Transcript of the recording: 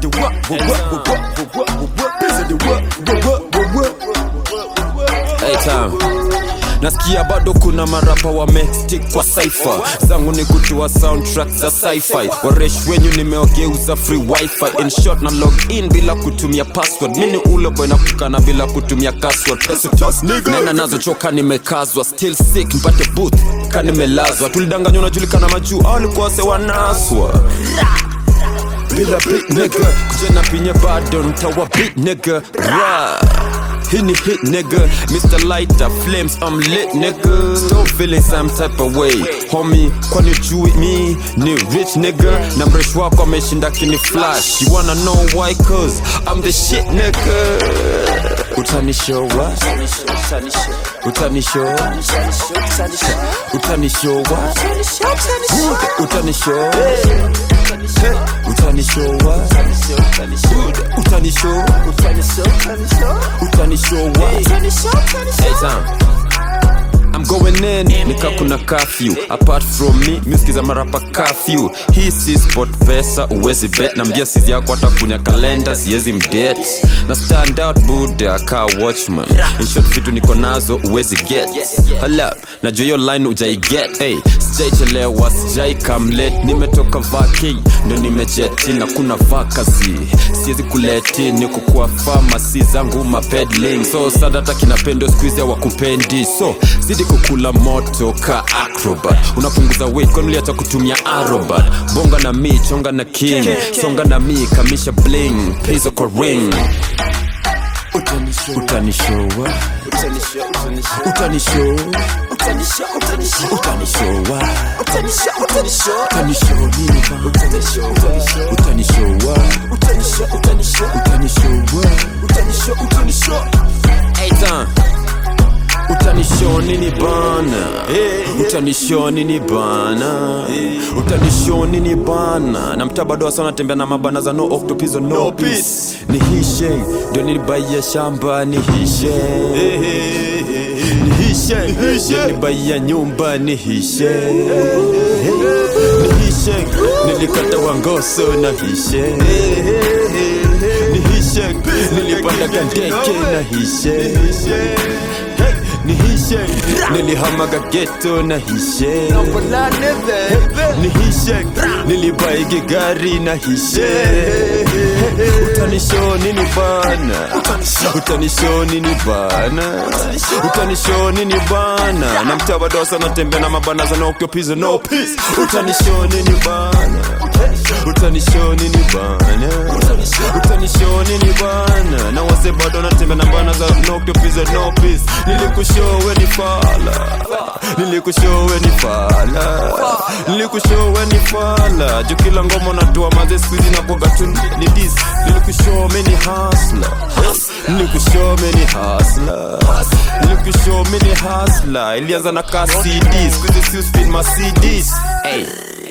the what, what, what, what, what, what, what, what, this is the what, what, what, what, what. Hey, time. nasikia bado kuna marapa wamestik kwa saifa zangu ni kutoa soundtrack za sci-fi waresh wenyu nimeogeuza free wifi in short na log in bila kutumia password mini ule boy na kukana bila kutumia password nena nazo choka nimekazwa still sick mpate booth ka nimelazwa tulidanganywa unajulikana majuu au alikuwa sewanaswa bila big nigga kujena pinye bado ntawa big nigga Rah. Hit ni hit nigga Mr. Lighter Flames I'm lit nigga Still feeling some type of way Homie kwani ujui me Ni rich nigga Na mresh wako ameshinda kini flash You wanna know why cause I'm the shit nigga Utanishow what? Utanishow Utanishow what? Utanishow Utanishow what? Utanishow Utanishow what? Hey Sam I'm going in nika kuna curfew apart from me miskiza marapa curfew hii si sport pesa uwezi bet na mbia sizi yako hata kunya kalenda siwezi mdet na stand out buda ka watchman in short vitu niko nazo uwezi get hala najua hiyo line ujai get hey, sijaichelewa sijai kamlet nimetoka vaki ndo nimejeti na kuna vakazi siwezi kuleti niko kwa famasi zangu mapedling so sadata kinapendo skuizi wakupendi so zidi kukula moto ka acrobat unapunguza weight kwani uliacha kutumia arobat bonga na mi chonga na king songa na mi kamisha bling pizo kwa ring utanishowa utanishow utanishowa utanishow nini ba utanishowa utanishowa Hey, time utanishow nini bana utanishow nini bana utanishow nini bana na mtaa bado wasa natembea na mabana za no octopizo no, No peace peace. ni hishe ndio nilibaia shamba ni hishe ni hishe ndio nilibaia nyumba ni hishe ni hishe nilikata wangoso na hishe ni hishe nilipanda gandeke na hishe ni hishe nilihamaga geto na hishe ni hishe nilibaigi gari na hishe utanisho nini bana utanisho nini bana utanisho nini bana na mtabadosa natembea na mabana za no pizo no peace utanisho nini bana utanisho nini bana utanisho nini bana na wase bado natembea na bana za no pizo no peace nilikushowe ni fala nilikushowe ni fala nilikushowe ni fala juu kila ngoma natoa maze skuizi na kuaga tu ni dis nilikushowe ni hasla nilikushowe ni hasla nilikushowe ni hasla ilianza na ka cd skuizi si uspin ma cds hey.